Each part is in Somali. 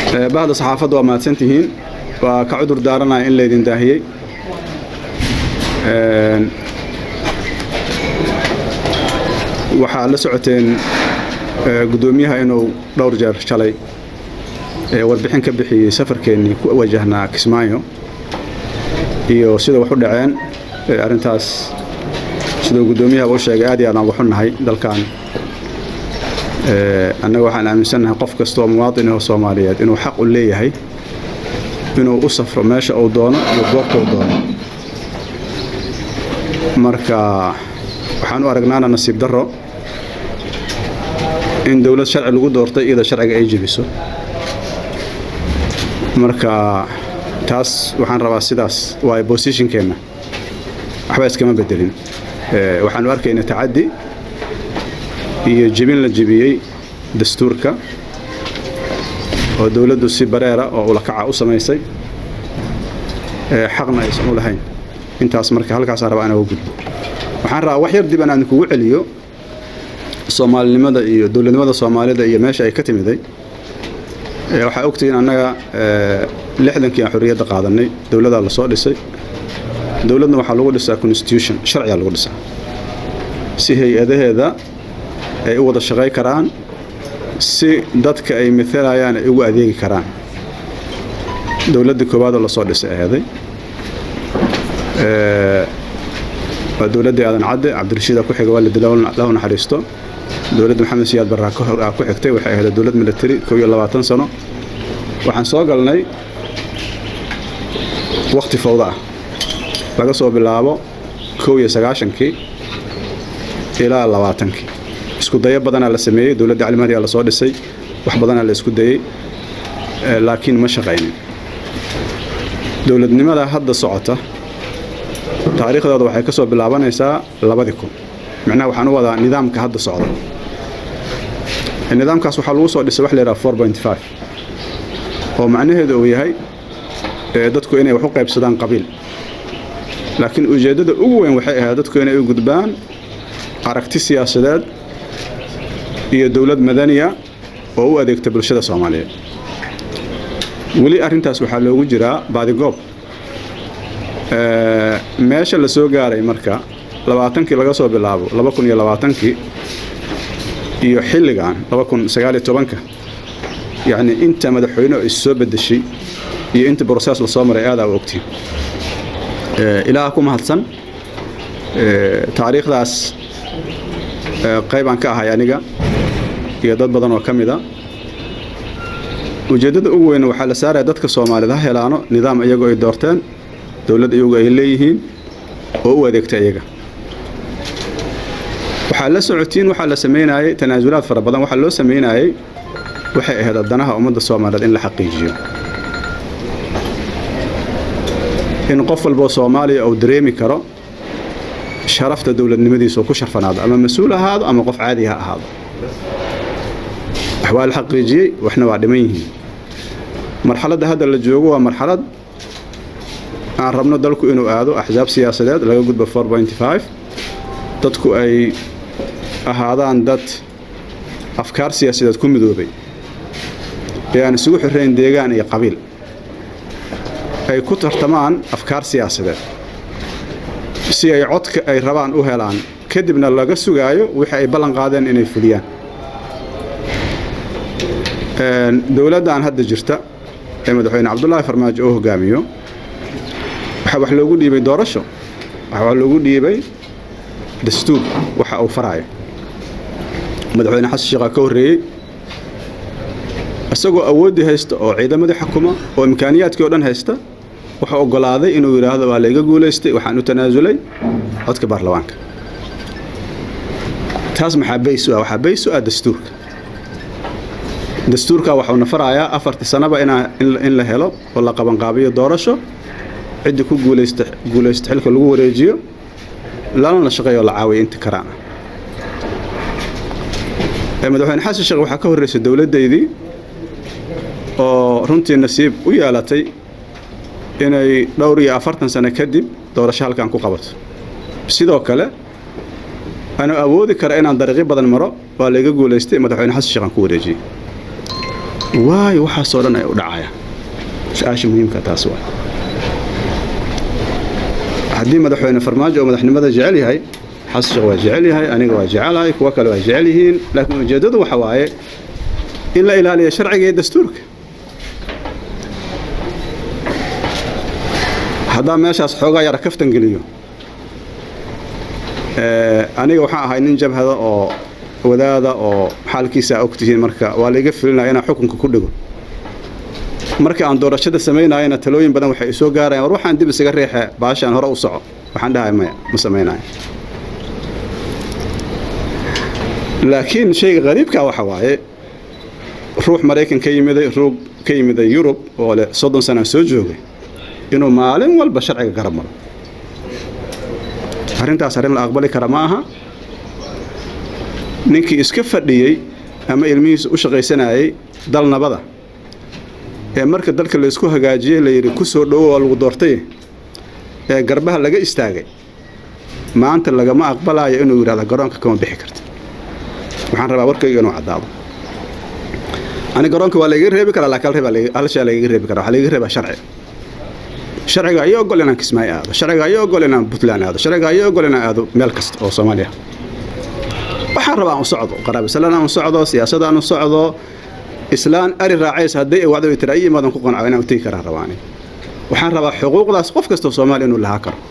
bahda saxaafadda waa mahadsan tihiin waa ka cudur daaranaya in laydin daahiyey waxaa la socoteen guddoomiyaha inuu dhowr jeer shalay warbixin ka bixiyey safarkeennii ku wajahnaa kismaayo iyo sida wax u dhaceen arrintaas siduu guddoomiyaha u sheegay aad iyo aadaan uga xunnahay dalkan annaga waxaan aaminsannahay qof kastaoo muwaadinahoo soomaaliyeed inuu xaq u leeyahay inuu u safro meesha uu doono iyo goobta uu doono marka waxaan u aragnaana nasiib darro in dowlad sharci lagu doortay iyada sharciga ay jebiso marka taas waxaan rabaa sidaas waayo bosishinkeenna waxba iskama bedelin waxaanu arkaynaa tacaddi iyo jebin la jebiyey dastuurka oo dowladdu si bareera oo ulakaca u samaysay xaqna aysan u lahayn intaas marka halkaasaan rabaa inaan uga gudbo waxaan rabaa wax yar dib aan kugu celiyo soomaalinimada iyo dowladnimada soomaalida iyo meesha ay ka timiday waxaa ogtihiin annaga lixdankii aan xorriyadda qaadanay dowladaa la soo dhisay dowladna waxaa lagu dhisaa constitution sharcigaa lagu dhisaa si hay-adaheeda ay u wada shaqay karaan si dadka ay maalayaan ay ugu adeegi karaan dowladda koowaadoo lasoo dhisay aheeday waa dowladdii aadan cadde cabdirashiida ku xiga waa la dila lahu naxariisto dowladda maxamed siyaad barraa ku xigtay waxay ahayd dowlad military kow iyo labaatan sano waxaan soo galnay wakhti fawda ah laga soo bilaabo kow iyo sagaashankii ilaa labaatankii isku dayo badanaa la sameeyey dowladda calimahdiyaa lasoo dhisay wax badanaa la isku dayey laakiin ma shaqaynin dowladnimada hadda socota taariikhdooda waxay ka soo bilaabanaysaa labadii kun micnaha waxaan u wadaa nidaamka hadda socda nidaamkaas waxaa lagu soo dhisay wax la yidhaha four point five oo macnaheedu uu yahay dadku inay wax u qaybsadaan qabiil laakiin ujeeddada ugu weyn waxay ahayd dadku inay u gudbaan aragti siyaasadeed iyo dowlad madaniya oo u adeegta bulshada soomaaliyeed weli arrintaas waxaa loogu jiraa baadigoob meesha la soo gaaray marka labaatankii laga soo bilaabo laba kun iyo labaatankii iyo xilligan laba kun sagaaliyo tobanka yacni inta madaxweyne is soo bedeshay iyo inta brosees lasoo maray aadaa u ogtiin ilaaha ku mahadsan taariikhdaas qaybaan ka ahay aniga iyo dad badan oo ka mida ujeeddada ugu weyn waxaa la saaraya dadka soomaaliyed ha helaano nidaam iyagoo ay doorteen dowladd iyagu ay leeyihiin oo u adeegta iyaga waxaa la socotiin waxaa la samaynayey tanaasulaad fara badan waxaa loo samaynayey waxay ahayd danaha ummadda soomaaliyeed in la xaqiijiyo in qof walboo soomaaliya uu dareemi karo sharafta dowladnimadiisa oo ku sharfanaado ama mas-uul ahaado ama qof caadi ha ahaado wax waa la xaqiijiyey waxna waa dhiman yihiin marxaladda hadda la joogo waa marxalad aan rabno dalku inuu aado axsaab siyaasadeed laga gudbo four point five dadku ay ahaadaan dad afkaar siyaasadeed ku midoobay ee aan isugu xirayn deegaan iyo qabiil ay ku tartamaan afkaar siyaasadeed si ay codka ay rabaan u helaan kadibna laga sugaayo wixii ay ballan qaadeen inay fuliyaan dowladdan hadda jirta ee madaxweyne cabdulaahi farmaajo oo hogaamiyo waxaa wax loogu dhiibay doorasho waxaa wax loogu dhiibay dastuur waxa uu faraayo madaxweyne xasan sheekhaa ka horreeyey isagoo awooddii haysta oo ciidamadii xukuma oo imkaaniyaadkii oo dhan haysta wuxuu oggolaaday inuu yidhaahdo waa layga guulaystay waxaan u tanaasulay codka baarlamaanka taas maxaa bays u ah waxaa bays u ah dastuurka dastuurka waxuuna farayaa afartii sanaba in la helo oo la qabanqaabiyo doorasho ciddii ku guulaysta guulaysta xilka lagu wareejiyo lana la shaqeeyo la caawiyo inta karaan madaxweyne xasan sheekh waxaa ka horreysay dowladdaydii oo runtii nasiib u yeelatay inay dhowr iyo afartan sano kadib doorasho halkan ku qabato sidoo kale anuu awoodi kara inaan dariiqyo badan maro waa layga guulaystay madaxweyne xasan sheekh aan ku wareejiyey waayo waxaasoo dhan ay u dhacayaan su-aasha muhiimka taas waa haddii madaxweyne farmaajo oo madaxnimada jecel yahay xasan sheekh waa jecel yahay aniga waa jecelahay kuwo kale waa jecel yihiin laakiin ujeeddadu waxa waaye in la ilaaliyo sharciga iyo dastuurka haddaan meeshaas xoogaa yara kaftan geliyo aniga waxaan ahay nin jabhada oo wadaada oo xaalkiisa a ogtihiin marka waa laiga filinaya inaan xukunka ku dhigo markii aan doorashada samaynayana talooyin badan waxay isoo gaarayaan war waxaan dib isaga reexe baashaan hore u soco waxaan dhahay maya ma samaynayo laakiin shayga qariibkaa waxa waaye ruux maraykan ka yimiday ruug ka yimiday yurub oo leh soddon sanaan soo joogay inuu maalin walba sharciga garab maro arrintaas arrin la aqbali kara ma aha ninkii iska fadhiyey ama ilmihiisa u shaqaysanayay dal nabada ee marka dalka laysku hagaajiyey layidhi ku soo dhowo waa lagu doortay ee garbaha laga istaagay maanta lagama aqbalayo inuu yidhahda garoonka kama bixi karta waxaan rabaa warkayga inuu caddaado ani garoonka waa layga reebi karaa laakiin hal shay layga reebi karaa waxaa layga reebaa sharci sharciga ayaa ogol inaan kismaayo aado sharciga ayaa ogol inaan puntland aado sharciga ayaa ogol inaan aado meel kasta oo soomaaliya waxaan rabaa aan u socdo qaraabisalaan aan u socdo siyaasada aan u socdo islaan ari raacaysa hadday wacdo tira ay imaadan ku qanco inaan u tegi karaan rabaani waxaan rabaa xuquuqdaas qof kastoo soomaaliya inuu lahaa karo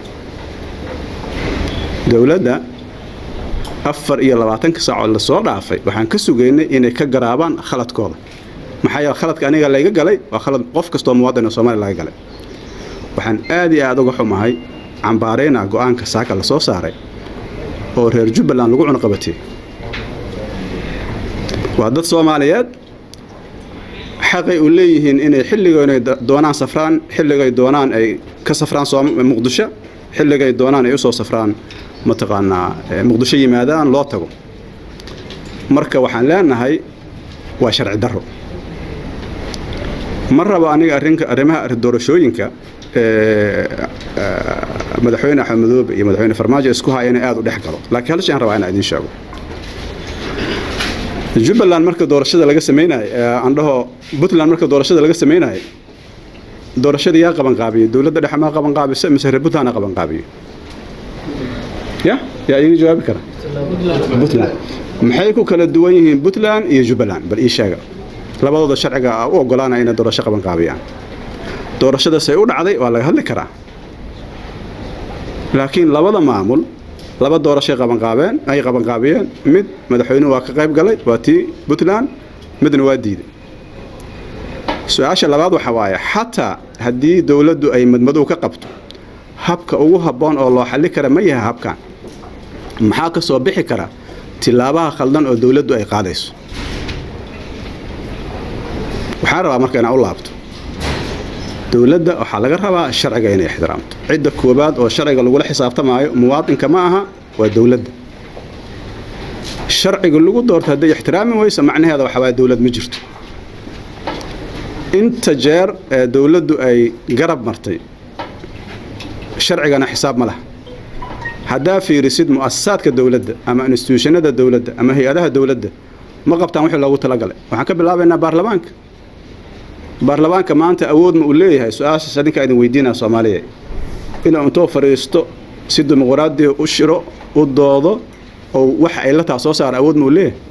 dowladda afar iyo labaatanka saacoo lasoo dhaafay waxaan ka sugaynay inay ka garaabaan khaladkooda maxaa yeele khaladka aniga layga galay waa khalad qof kastoo muwaadin oo soomaaliya laga galay waxaan aad iyo aad uga xumahay cambaaraynaa go'aanka saaka la soo saaray oo reer jubbaland lagu cunaqabatiyey waa dad soomaaliyeed xaqay u leeyihiin inay xilligoynay doonaan safraan xilligay doonaan ay ka safraan muqdisho xilligay doonaan ay u soo safraan mataqaanaa muqdisho yimaadaan loo tago marka waxaan leenahay waa sharci darro ma rabo aniga arrinka arrimaha doorashooyinka madaxweyne axmed madoobe iyo madaxweyne farmaajo isku haya inay aad u dhex galo laakiin hal shaan rabaa inaan idiin sheego jubbaland marka doorashada laga samaynayo aan dhaho puntland marka doorashada laga samaynayo doorashada yaa qabanqaabiyey dowladda dhexe maa qabanqaabisa mise reer puntland qabanqaabiyo ya yaa iga jawaabi kara puntland maxay ku kala duwan yihiin puntland iyo jubbaland bal ii sheega labadooda sharciga u ogolaanaya inay doorasho qabanqaabiyaan doorashadaasay u dhacday waa laga hadli karaa laakiin labada maamul laba doorashay qabanqaabeen ay qabanqaabiyeen mid madaxweynuhu waa ka qayb galay waa tii puntland midna waa diiday su-aasha labaad waxa waaye xataa haddii dowladdu ay madmadow ka qabto habka ugu habboon oo loo xalli kara ma yahay habkan maxaa ka soo bixi kara tilaabaha khaldan oo dowladdu ay qaadayso waxaan rabaa marka inaan u laabto dowladda waxaa laga rabaa sharciga inay ixtiraamto cidda koowaad oo sharciga lagula xisaabtamaayo muwaadinka ma aha waa dowladda sharciga lagu doorto hadday ixtiraami weyso macnaheeda waxa waaya dowlad ma jirto inta jeer ee dowladdu ay garab martay sharcigana xisaab ma laha haddaa fiirisid mu'asasaadka dowladda ama instituushanada dowladda ama hay-adaha dowladda ma qabtaan wixii loogu talagalay waxaan ka bilaabaynaa baarlamaanka baarlamaanka maanta awood ma uu leeyahay su-aashaas adinkaa idin weydiinaa soomaaliya inuu intoo fadhiisto si dimuqraadiya u shiro u doodo oo waxa ay la taa soo saara awood ma uu leeyahay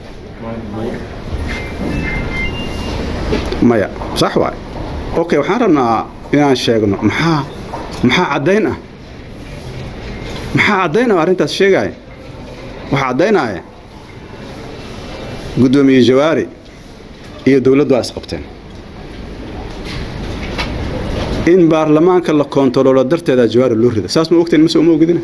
maya sax waay okay waxaan rabnaa inaan sheegno maxaa maxaa caddayn ah maxaa caddayn ah arrintaas sheegaya waxaa caddaynaya guddoomiye jawaari iyo dowladdu waa isqabteen in baarlamaanka la koontaroolo darteeda jawaari loo rida saas ma ogteen mase uma ogidina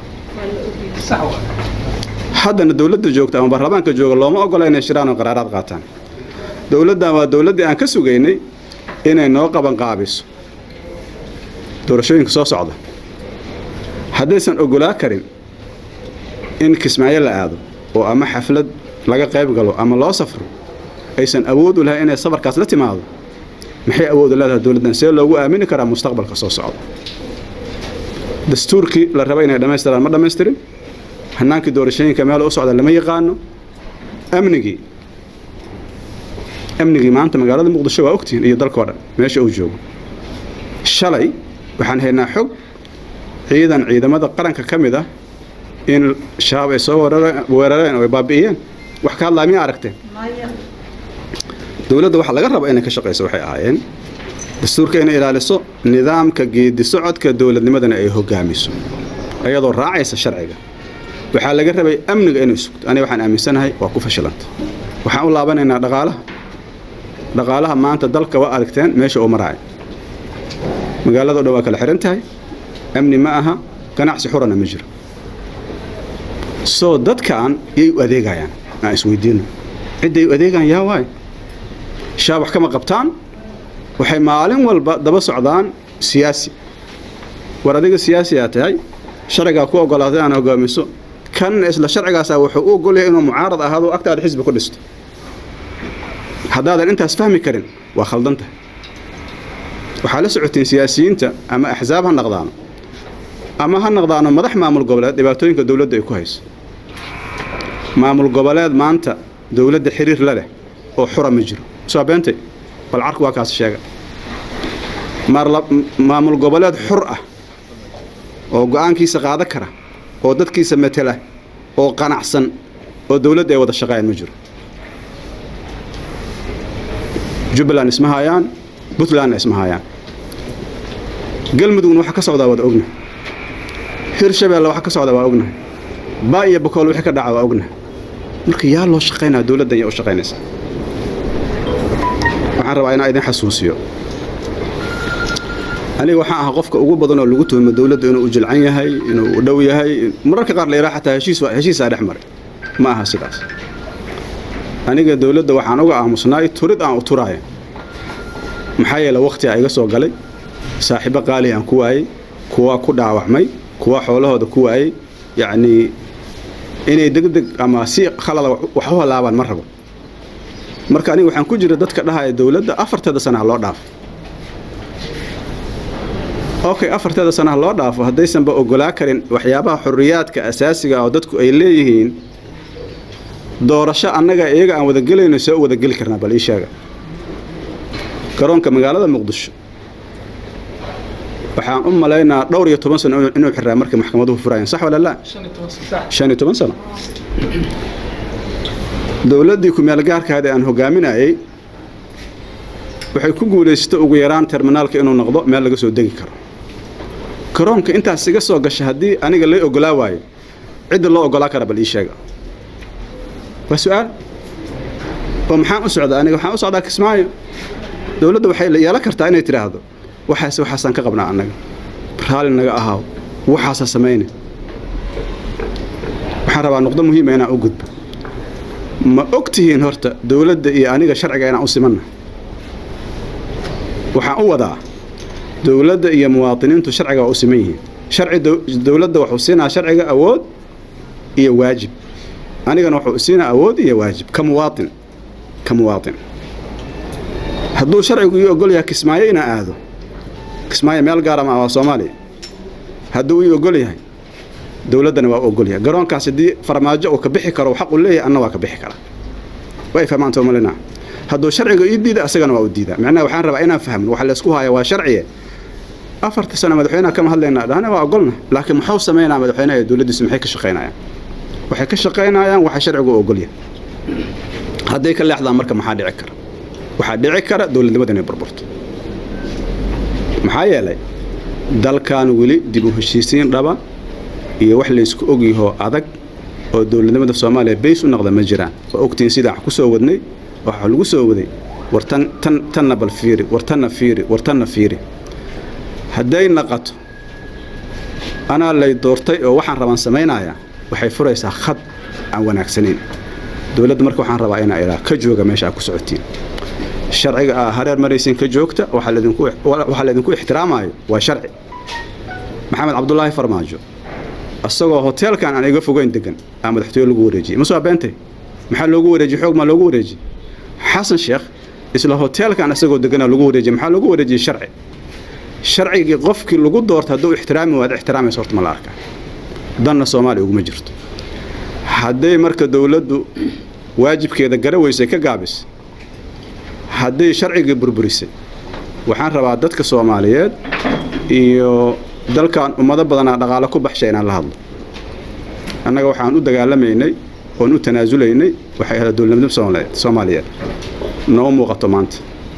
haddana dowladda joogta ama baarlamaanka jooga looma ogola inay shiraan oo qaraaraad qaataan dowladdan waa dowladdii aan ka sugaynay inay noo qabanqaabiso doorashooyinka soo socda haddaysan ogolaa karin in kismaayo la aado oo ama xaflad laga qayb galo ama loo safro aysan awood u lahayn inay safarkaas la timaado maxay awood u leedahay dowladdan see loogu aamini karaa mustaqbalka soo socda dastuurkii la raba inay dhammaystiraan ma dhammaystirin hanaankii doorashooyinka meel u socda lama yaqaano amnigii amnigii maanta magaalada muqdisho waa ogtihiin iyo dalkao dhan meesha uu joogo shalay waxaan haynaa xog ciidan ciidamada qaranka ka mid ah in shabaab ay soo weerareen oo ay baabi'iyeen wax ka hadlaa miya aragteen dowladda waxa laga raba inay ka shaqayso waxay ahaayeen dastuurka inay ilaaliso nidaamka geedi socodka dowladnimadana ay hogaamiso iyadoo raacaysa sharciga waxaa laga rabay amniga inay sugto aniga waxaan aaminsanahay waa ku fashilanta waxaan u laabanaynaa dhaqaalaha dhaqaalaha maanta dalka waa aragteen meesha uu maraaya magaalado dhan waa kala xihan tahay amni ma aha ganacsi xurana ma jiro soo dadkan yay u adeegayaan aan isweydiino cidday u adeegaan yaa waay shaabax kama qabtaan waxay maalin walba daba socdaan siyaasi war adiga siyaasiyaa tahay sharcigaa ku ogolaatay aan hogaamiso kan isla sharcigaasaa wuxuu u ogolyahay inuu mucaarad ahaado agtaada xisbi ku dhisto haddaadan intaas fahmi karin waa khaldan tahay waxaa la socotiin siyaasiyiinta ama axsaab ha naqdaano ama ha naqdaano madax maamul goboleed dhibaatooyinka dowladda ay ku hayso maamul goboleed maanta dowladda xiriir la leh oo xura ma jiro soo beentay bal carku waa kaas sheega maamul goboleed xur ah oo go'aankiisa qaada kara oo dadkiisa matela oo qanacsan oo dowladda ay wada shaqeeyaan ma jiro jubbaland isma hayaan puntlandna isma hayaan galmudugna waxa ka socdaa waad ognahay hirshabeelle waxa ka socdaa waa ognahay baa iyo bakool wixii ka dhaca waa ognahay marka yaa loo shaqaynaya dowladdan yaa u shaqaynaysa waxaan rabaa inaan idin xasuusiyo aniga waxaan ahaa qofka ugu badan oo lagu tuhmo dowladda inuu u jilcan yahay inuu u dhow yahay mararka qaar la yidhaha xataa heshiisaa dhex maray ma aha sidaas aniga dowladda waxaan uga aamusnaay turid aan u turaaya maxaa yeele wakhtigaa iga soo galay saaxiibo qaali aan ku waayey kuwa ku dhaawacmay kuwa xoolahooda ku waayey yacnii inay degdeg ama si khalada wax u halaabaan ma rabo marka aniga waxaan ku jira dadka dhahaya dowladda afarteeda sanaha loo dhaafo okay afarteeda sanaha loo dhaafo haddaysanba ogolaa karin waxyaabaha xorriyaadka asaasiga oo dadku ay leeyihiin doorasho annaga iyaga aan wadagelayno see u wadageli karnaa bal ii sheega garoonka magaalada muqdisho waxaan u malaynaa dhowr iyo toban sano inuu xiraa markay maxkamaduhu furayeen sax wala laa shan iyo toban sano dowladdii ku-meelgaarkaada aan hogaaminayey waxay ku guulaysatay ugu yaraan terminaalka inuu noqdo meel laga soo degi karo garoonka intaas iga soo gasha haddii aniga lay ogolaa waayo cidda loo ogolaa kara bal ii sheega waa su-aal oo maxaan u socdaa aniga waxaan u socdaa kismaayo dowladda waxay yeelan kartaa inay tidhaahdo waxaas waxaasaan ka qabnaa annaga raalli naga ahaaw waxaasaa samayna waxaan rabaa nuqdo muhiima inaan u gudbo ma og tihiin horta dowladda iyo aniga sharciga inaan u simanna waxaan u wadaa dowladda iyo muwaadiniintu sharciga waa u siman yihiin sharci dowladda wuxuu siinaa sharciga awood iyo waajib anigana wuxuu siinaa awood iyo waajib ka muwaatin ka muwaatin hadduu sharcigu ii ogol yahay kismaayo inaan aado kismaayo meel gaara ma waa soomaaliya hadduu ii ogol yahay dowladdana waa u ogol yahay garoonkaas haddii farmaajo uu ka bixi karo xaq uu leeyahay anna waa ka bixi karaa way fahmaan soomalina hadduu sharciga ii diida asagana waa u diidaa macnaha waxaan rabaa inaan fahmin waxa laysku haya waa sharciye afarta sano madaxweynaha kama hadlaynaa dhahna waa ogolna laakiin muxuu samaynaa madaxweynaha iyo dowladdiisu maxay ka shaqaynayaan waxay ka shaqaynayaan waxa sharcigu u ogol yahay hadday ka leexdaan marka maxaa dhici kara waxaa dhici kara dowladnimada inay burburto maxaa yeelay dalkan weli dib u heshiisiin dhaba iyo wax laysku ogyahoo adag oo dowladnimada soomaaliya bays u noqda ma jiraan waa ogtiin sidaan ku soo wadnay waxaa lagu soo waday war tan tan tanna bal fiiri war tanna fiiri war tanna fiiri hadday naqato anaa lay doortay oo waxaan rabaan samaynayaa waxay furaysaa khad aan wanaagsanayn dowladda marka waxaan rabaa inaa ilaa ka jooga meesha aad ku socotiin sharciga aa hareer maraysiin ka joogta waxaa laydinku ixtiraamayo waa sharci maxamed cabdulaahi farmaajo isagoo hoteelkan aan iga fogeyn degan aa madaxtooye lagu wareejiyey ma soo beentay maxaa loogu wareejiyey xoog maa loogu wareejiyey xasan sheekh isla hoteelkan isagoo deganaa lagu wareejiyey maxaa loogu wareejiyey sharci sharcigii qofkii lagu doorta hadduu ixtiraami waad ixtiraamaysa horta ma la arkaa danna soomaaliya uguma jirto hadday marka dowladdu waajibkeeda gara weysay ka gaabis hadday sharcigii burburisay waxaan rabaa dadka soomaaliyeed iyo dalkan ummado badanaa dhaqaalo ku baxshay inaan la hadlo annaga waxaan u dagaalamaynay oon u tanaasulaynay waxay ahayd dowladnimada soomaaliyeed noo muuqato maanta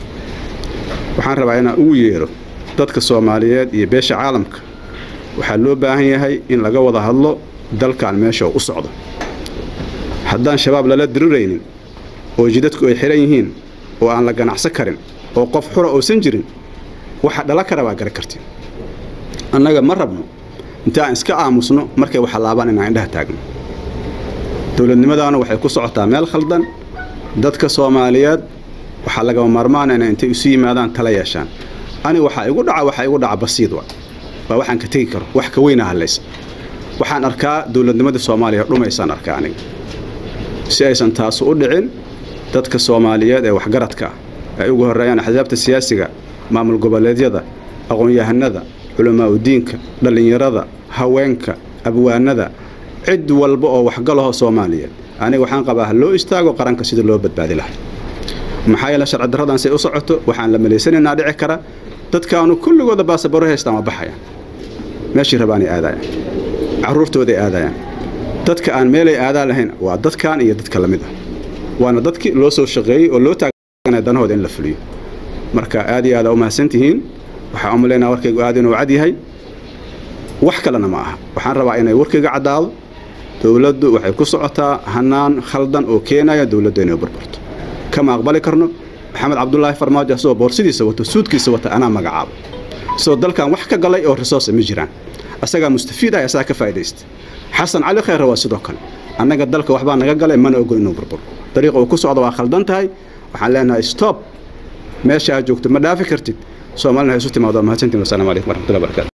waxaan rabaa inaan ugu yeero dadka soomaaliyeed iyo beesha caalamka waxaa loo baahan yahay in laga wada hadlo dalkan meesha u socdo haddaan shabaab lala diriraynin oo jidadku ay xihan yihiin oo aan la ganacsan karin oo qof xura uusan jirin waxa dhala kara baa gara karti annaga ma rabno intaan iska aamusno markay waxa laabaan inaan indhaha taagno dowladnimadaana waxay ku socotaa meel khaldan dadka soomaaliyeed waxaa lagama maarmaana inay intay isu yimaadaan tala yeeshaan ani waxaa igu dhaca waxaa igu dhaca basiid wa waa waxaan ka tegi karo wax ka weyna hadlaysa waxaan arkaa dowladnimadii soomaaliya dhumaysaan arkaa aniga si aysan taasu u dhicin dadka soomaaliyeed ee waxgaradka ay ugu horreeyaan axsaabta siyaasiga maamul goboleedyada aqoon-yahanada culamaa udiinka dhallinyarada haweenka abwaanada cid walba oo waxgalaho soomaaliyeed aniga waxaan qabaa ha loo istaago qaranka sida loo badbaadi lahay maxaa yeele sharci darradan say u socoto waxaan la malaysanaynaa dhici kara dadkaanu kulligooda baasabaro haystaan waa baxayaan meeshii rabaanay aadayaan carruurtooday aadayaan dadka aan meelay aadaan lahayn waa dadkan iyo dadka la mid ah waana dadkii loo soo shaqeeyey oo loo taaganaya danahooda in la fuliyo marka aad iyo aada u mahadsantihiin waxaa u malaynaa warkaygu aad inuu cad yahay wax kalena ma aha waxaan rabaa inay warkayga caddaado dowladdu waxay ku socotaa hanaan khaldan oo keenaya dowladda inay burburto kama aqbali karno maxamed cabdulaahi farmaajo asagoo boorsidiisa wato suudkiisa wata anaa magacaabo isagoo dalkan wax ka galay oo resource ma jiraan asagaa mustafiid ah asagaa ka faa'idaysta xasan cali khayre waa sidoo kale annaga dalka waxbaa naga galay mana ogo inuu burburo dariiqa uu ku socdo waa khaldan tahay waxaan leenahay stop meesha aad joogto ma dhaafi kartid soomaalina ha isu timaado mahadsantiin wasalaamu calaykum waraxmatullahi barakatu